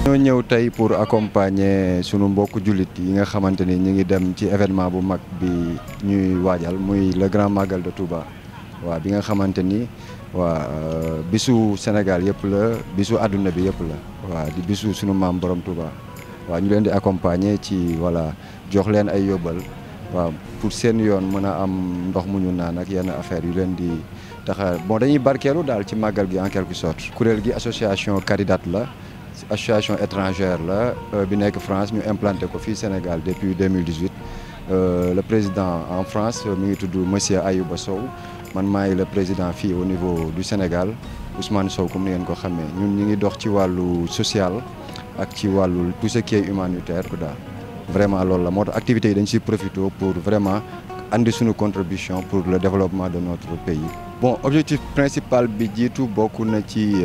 ñoo ñëw tey pour accompagner sunu mbokku jullit yi nga xamante ni ñu ngi dem ci événement bu mag bi ñuy waajal muy le grand magal de Touba waaw bi nga xamante ni waa bisu Sénégal yëpp la bisu àdduna bi yëpp la waaw di bisu sunu maam borom Touba waaw ñu leen di accompagner ci voilà jox leen ay yóbbal waaw pour seen yoon mën a am ndox mu ñu naan ak yenn affaire yu leen di taxa bon dañuy barkeelu daal ci màggal gi en quelque sorte. kuréel gi association Caridat la association étrangère la bi nekk France ñu implanté ko fii Sénégal depuis 2018 le président en France mi ngi tudd monsieur Ayouba Sow man maay le président fii au niveau du Sénégal Ousmane Sow comme ni ngeen ko xamee ñun ñu ngi dox ci wàllu social ak ci wàllu tout ce qui est humanitaire daal. vraiment loolu la moo tax activités yi dañ siy profité pour vraiment andi suñu contribution pour le développement de notre pays. bon objectif principal bi jiitu bokk na ci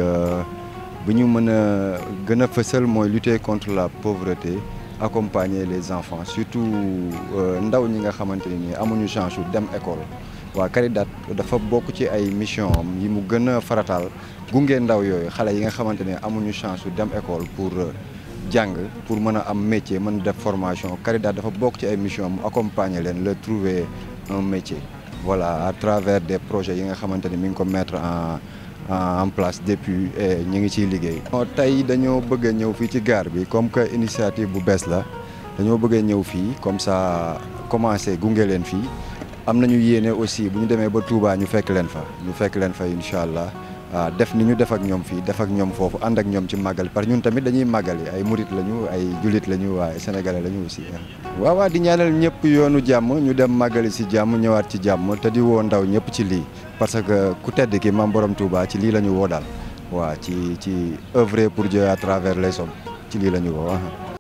bu ñu mën a gën a fësal mooy lutter contre la pauvreté accompagner les enfants surtout ndaw ñi nga xamante ni amuñu chance yu dem école. waa Caridat dafa bokk ci ay mission am yi mu gën a farataal gunge ndaw yooyu xale yi nga xamante ne amuñu chance yu dem école pour. jàng pour mën a am métier mën def formation Caridat dafa bokk ci ay mission mu accompagner leen le trouver un métier voilà à travers des projets yi nga xamante ni mi ngi ko mettre en en place depuis ñu ngi ciy liggéey. tey dañoo bëgg a ñëw fii ci gare bi comme que initiative bu bees la dañoo bëgg a ñëw fii comme ça commencer gunge leen fii am nañu yéene aussi bu ñu demee ba Touba ñu fekk leen fa ñu fekk leen fa incha allah. waaw def ni ñu def ak ñoom fii def ak ñoom foofu ànd ak ñoom ci màggal parce que ñun tamit dañuy màggali ay murit lañu ay jullit lañu waaye sénégalais lañu aussi. waaw waaw di ñaanal ñëpp yoonu jàmm ñu dem màggali si jàmm ñëwaat ci jàmm te di woo ndaw ñëpp ci lii parce que ku tedd ki maam borom Touba ci lii la ñu woo daal waaw ci ci œuvrer pour Dieu à travers les hommes ci lii la ñu woo.